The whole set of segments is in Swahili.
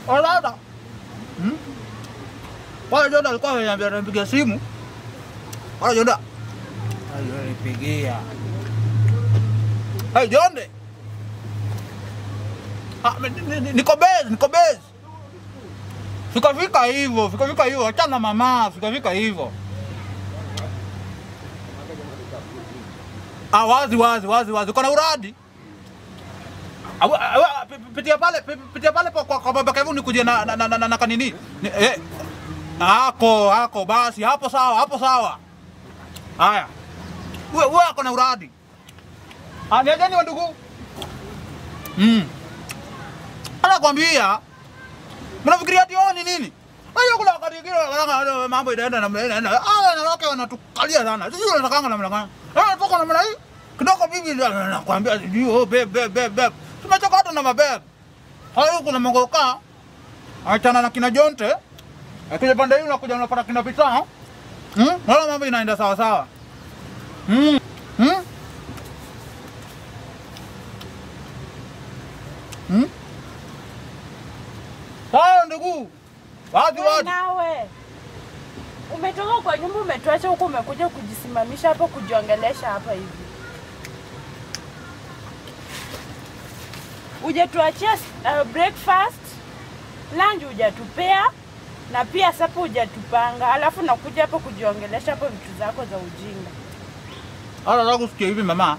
Alada. Hmm? Pale Jonda alikuwa ameniambia nipigia simu. Pale Jonda. Ayo nipigia. Hey Jonde. Ah, ni- ni- ni- niko base, niko base. Fikafika hivyo, fikafika hivyo, achana na mama, fikafika hivyo. Ah, wazi wazi wazi wazi. Uko na uradi? Awa- awa- pi- pi- Pitia pale, pi- pitia pale kwa kwa kwa baba Kevu nikuje na na na, na, na kanini. Ni- Eh. Hako, hako basi, hapo sawa, hapo sawa. Haya. Wewe wewe ako na uradi. Ah, niajeni wa ndugu. Mm. Anakwambia mnafikiria ati wao ni nini? Hayo kuna wakati mwingine wanaona mambo inaenda namna inaenda. Ah, wanawake wanatukalia sana. Sisi tunatakanga namna gani? Ah, toka namna hii. Kidogo bibi ndio anakuambia sijui oh bebe bebe bebe. Tumechoka hata na mabebe. Hayo kuna mongoka. Achana na kina Jonte. Akija pande hii unakuja unapata kina Pita. Hmm? Wala mambo inaenda sawa sawa. Hmm. Hmm? Hmm? Hayo ndugu. Wazi Wewe wazi. nawe umetoka kwa nyumba umetuacha huku umekuja kujisimamisha hapo kujiongelesha hapa hivi hujatuachia uh, breakfast lunch hujatupea na pia sapa hujatupanga alafu nakuja hapo kujiongelesha hapo vitu zako za ujinga Hata nataka kusikia hivi mama.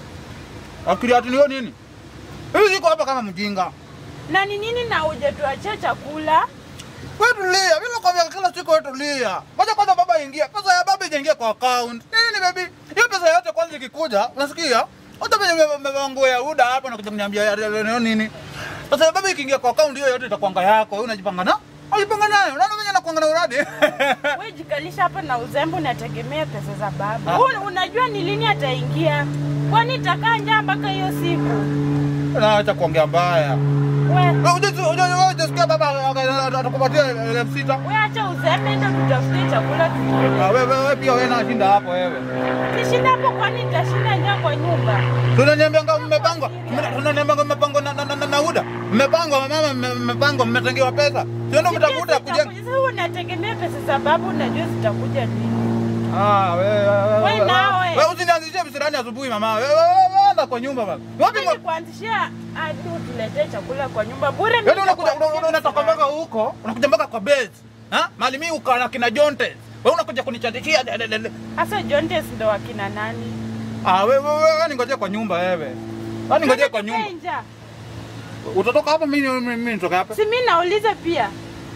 Akili ati niyo nini? Hivi ziko hapa kama mjinga. na ni nini na hujatuachia chakula Wewe tulia. Mimi nakwambia kila siku wewe tulia. Ngoja kwanza baba ingia. Pesa ya baba ijaingia kwa account. Nini baby? Hiyo pesa yote kwanza ikikuja, unasikia? Hata venye mmevango ya UDA hapa na kuja kuniambia ya- ya- ya- nini? Pesa ya baba ikiingia kwa account hiyo yote itakuanga yako. Wewe unajipanga na? Unajipanga nayo. Unaona venye nakuanga na uradi? we jikalisha hapa na uzembe unategemea pesa za baba Ah. Un, unajua ni lini ataingia kwani itakaa njaa mpaka hiyo siku Na acha kuongea mbaya. we Wewe unajua unajua unajisikia baba atakupatia elfu sita. we acha uzembe ndo tutafutie chakula tukule Ah, wewe wewe pia wewe nashinda hapo wewe. kishinda hapo kwani nitashinda njaa kwa nyumba Tunaniambianga mmepangwa, tunaniambianga mmepangwa na, na, na, na, na UDA. Mmepangwa mama, mme- mmepangwa, mmetengewa pesa. Sio ndo mtakuta kuja. sasa unategemea pesa za baba unajua zitakuja lini Ah, wewe wewe. Wewe nawe. Wewe usinianzishie visirani asubuhi mama. Wewe wewe enda kwa nyumba baba. Wapi Mimi kuanzishia hadi utuletee chakula kwa nyumba bure mimi Yaani unakuja nitakuanzishia una- unatoka visirani. mpaka huko, unakuja mpaka kwa base. Ha? Mali mimi uko na kina Jonte. Wewe unakuja kunichatikia. de- de- de- de. Sasa Jontes ndo wakina nani? Ah, wewe wewe wewe ningojea kwa nyumba wewe. Wewe ningojea kwa nyumba. Nja. Utatoka hapa mimi mimi mimi nitoka hapa. Si mimi nauliza pia.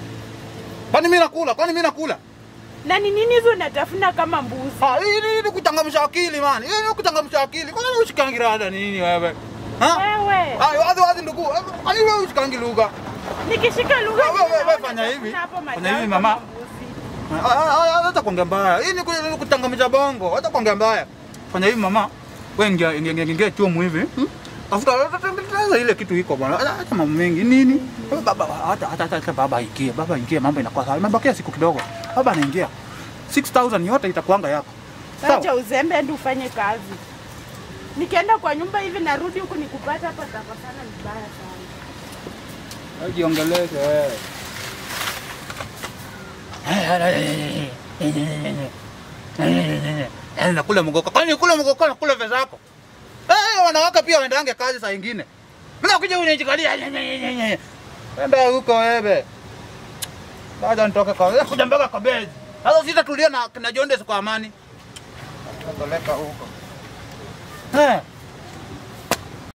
Kwani mimi nakula? Kwani mimi nakula? Na ni nini hizo unatafuna kama mbuzi? Ah, hii hii ni kuchangamsha akili man. Hii ni kuchangamsha akili. Kwani wewe ushikangi rada nini wewe? Ha? Wewe. Ah, wazi wazi ndugu. Kwani wewe ushikangi lugha? Nikishika lugha Wewe, hivi wewe, naona fanya hivi. utafuna hapo Fanya matawi hivi, kama mama. mbuzi. Ah, ah, ah, Hata kuongea mbaya. Hii ni ku- ni kuchangamsha bongo. Hata kuongea mbaya. Fanya hivi mama. Wewe ingia ingia ingia- ingia chumu hivi. hmm? Tafuta tafuta ile kitu iko bwana. Acha acha mambo mengi nini? Wewe Baba hata hata hata baba ingie. Baba ingie mambo inakuwa sawa. Imebakia siku kidogo. Baba anaingia. 6000 yote itakuanga yako. Sawa. Acha uzembe ndio ufanye kazi. Nikienda kwa nyumba hivi narudi huku nikupata hapa tapatana vibaya sana. Jiongeleze wewe. Yaani nakula mgoka. Kwani kula mgoka na kula pesa yako? Eh, wanawake pia waendange kazi saa ingine. Mbona kuja unijikalia? Enda huko wewe. Baada nitoke kwa wewe kuja mpaka kwa bezi. Sasa sitatulia na na Jondes kwa amani. Napeleka huko. Eh.